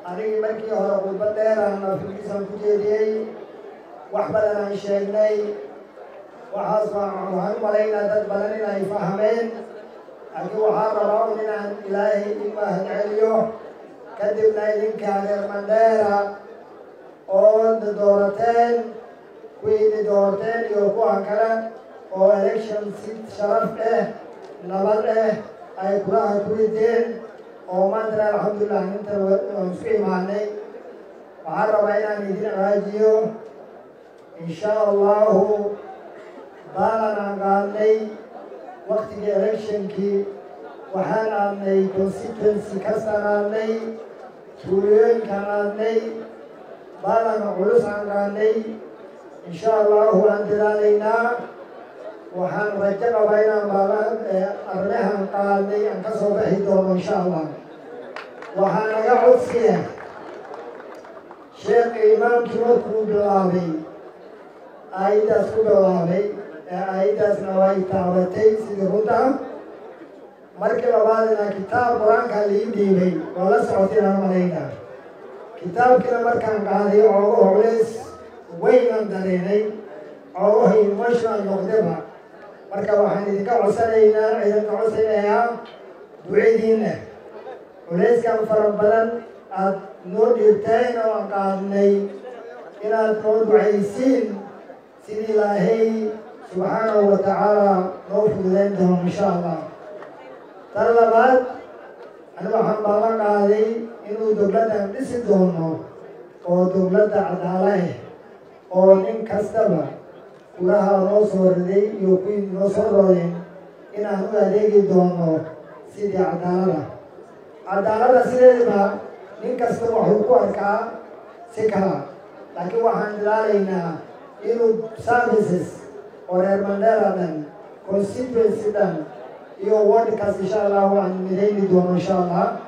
anigii markii hore khudbad dheeraan afkiisan ku jeediyey wax badan aan sheegnay waxaas waxaan u malaynaa dad badan inay fahmeen laakiin waxaa rabaa un inaan ilaahay i mahadceliyo kadibna idinka reer mandheera oo na doorateen kuwiini doorteen iyo kuwa kale oo election si sharaf eh nabad eh ay kulaha ku rideen oo maantana alxamdulilah inta waan isku imaanay waxaan rabaa inaan idin raajiyo insha allahu baalan aan qaadnay waktigii electionkii waxaan aadnay constituency kastaan aadnay tuulooyinkaan aadnay baalanka culus aan qaadnay insha allahu waan dadaalaynaa waxaan rajo qabaa inaan baala arrimahan qaadnay aan ka soo baxi doono insha allah waxaa naga codsiya sheekha imaamkii markuu bilaabay aayaddaas ku bilaabay ee aayaddaasna way taabatay sidii runta markii labaadina kitaab qur-aanka lii dhiibay waa la socotay aan malayna kitaabkiina markaan qaaday oogo culays weynaan dareenay oogaha emotional noqdaba marka waxaan idinka codsanaynaa idinka codsanayaa ducadiinna culayskan fara badan aada noo dhiibteen oo aan qaadnay inaad noo ducaysiin sidii ilaahay subxaanahu wa tacaala noo fududeyn doono insha allah tan labaad ani waxaan baala qaaday inuu dowladdan dhisi doono oo dowladda cadaala ah oo nin kastaba kulaha noo soo riday iyo kuwii noo soo roodeen inaan u adeegi doono sidii cadaalada cadaalada sideedaba nin kasta waxuu ku arkaa si kala laakiin waxaan dadaalaynaa inuu services oo reer mandela dhan constituency dhan iyo wardkaas insha allah waan midayni doono insha allah